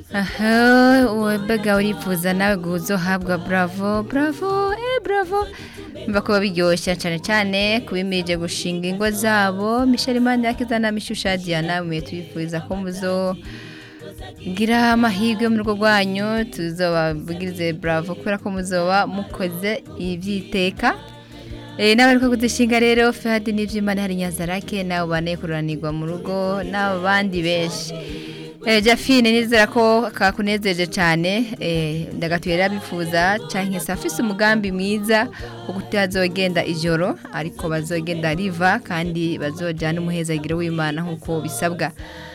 aha webega urifuza nawe guzohabwa bravo bravo eh bravo mva kuba biryoshye cyane cyane kubimirije gushinga ingo zabo Michel Imana yakizana mishusha Diana mwe tubifuriza ko muzo gira amahirwe mu rugo rwanyu tuzobabwirize bravo kubera ko muzoba mukoze ibyiteka Eh, n'abari ko kudushinga rero Fadi n'ivyimana hari Nyazarake nawe bane kuranirwa mu rugo n'abandi benshi Eh, Jafine nizera ko kakunezeje cyane eh, ndagatuye rabifuza canke se afise umugambi mwiza wo kutazogenda ijoro ariko bazogenda riva kandi bazojana umuhezagiro w'Imana nkuko bisabwa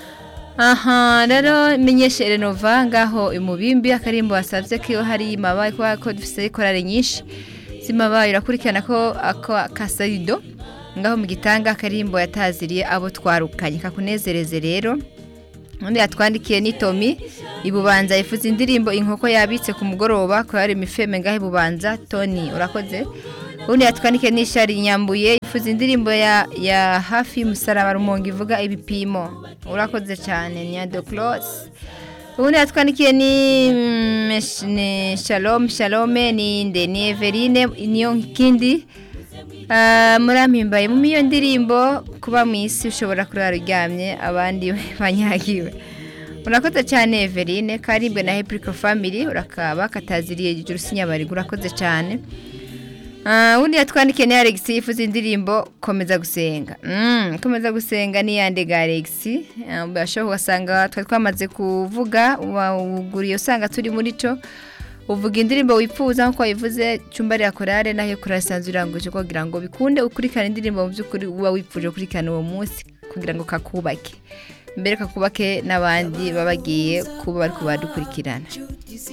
aha rero menyeshe renova ngaho imubimbi akarimbo wasavye ko hari imabaye kubera ko dufise korale nyinshi zimabaye urakurikirana ko ako kasarido ngaho mu gitanga akarimbo yataziriye abo twarukanye kakunezereze rero undi yatwandikiye ni Tomi ibubanza yifuza indirimbo inkoko yabitse ku mugoroba ko yari imifeme ngaho ibubanza Tony urakoze undi yatwandikiye ni Shari Nyambuye yifuza indirimbo ya, ya hafi y'umusaraba rumonge ivuga ibipimo urakoze cyane ni Ado Close ubundi yatwandikiye ni mm, Mesh- ni Shalom Shalome ni nde ni Everine niyo kindi Ah, murampimbaye mu iyo ndirimbo kuba mu isi ushobora kurara uryamye abandi banyagiwe urakoze cyane Everine karibwe na Heprico Family urakaba kataziriye ijuru sinyabari urakoze cyane Ah, undi yatwandikiye ni Alex yifuza indirimbo komeza gusenga mm, komeza gusenga ni yande ga Alex Ah, bashobora ugasanga twari twamaze kuvuga wuguriye usanga turi muri co uvuga indirimbo wifuza nkuko wabivuze cyumba rya korale nayo korale isanzwe iranguje kugira ngo bikunde ukurikirana indirimbo mu by'ukuri uba wifuje gukurikirana uwo munsi kugira ngo kakubake mbere kakubake n'abandi baba bagiye kuba bari kubadukurikirana